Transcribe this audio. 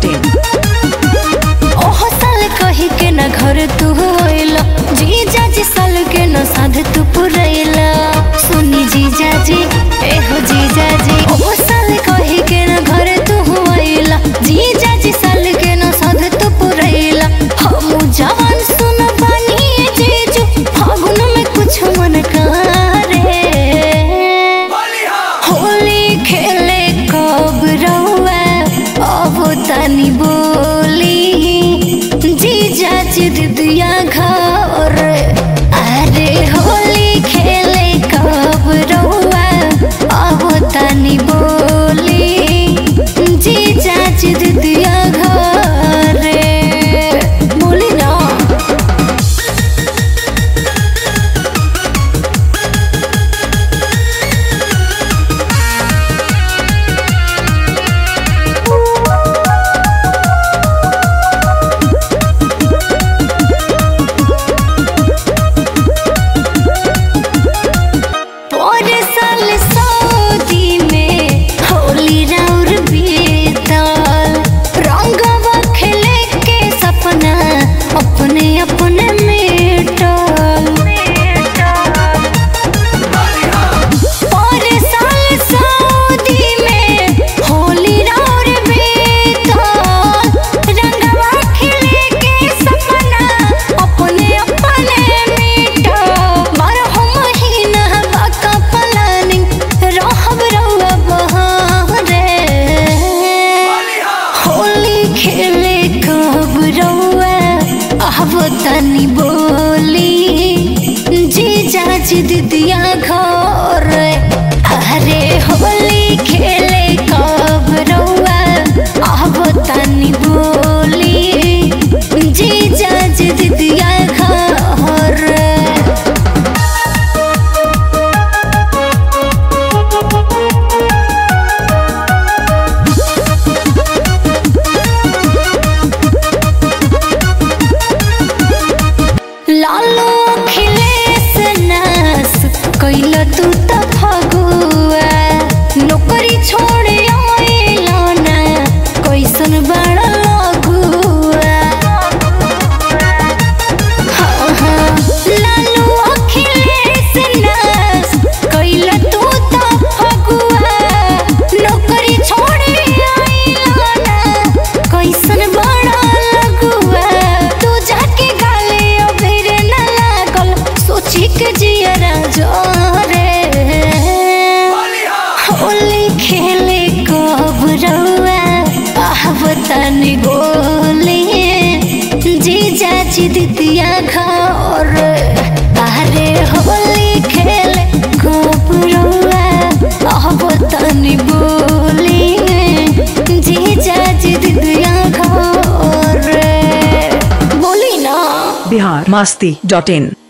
masti.in ओहो साल कही के न घर तू होइला जीजा जी साल के न साध तू पुरैला सुनी जीजा जी एहो जीजा जी ओहो साल कही के न घर तू होइला जीजा जी साल के न साध तू पुरैला हम जवान सुन बानी जीजू फागुन में कुछ मन करे होली खेले कब रहुआ अब तनी बोली जीजा दिदिया घर अरे होली खेले कब रहुआ अब तनी बोली जीजा दिदिया घर बोली ना पर साल सऊदी में होली राउर बीतल रंगवा खेले के सपना अपने अपने मिटल पर साल सऊदी में होली राउर बीतल रंगवा खेले के सपना अपने अपने मिटल बारह महीना बाका प्लानिंग रहब रउआ बहारे होली खेले कब रउआ अब तनी बोली जीजा जी दिदिया घर अरे होली खेले कब रउआ अब तनी बोली जीजा जी दिदिया घर लालो अखिलेश नास कैल तू त फगुआ नौकरी छोड़े आइला ना कैसन बड़ा लगुआ हाँ, हाँ, लालो अखिलेश नास कैल तू त फगुआ नौकरी छोड़े आइला ना कैसन बड़ा लगुआ तू जाके गाले अबेरे न लागल सोची के जियरा जोरे होली खेले कब रउआ आब तनी गोली जीजा जी दिदिया घर अरे होली खेले कब रउआ आब तनी बोली जीजा जी दिदिया घर बोली ना Bihar masti.in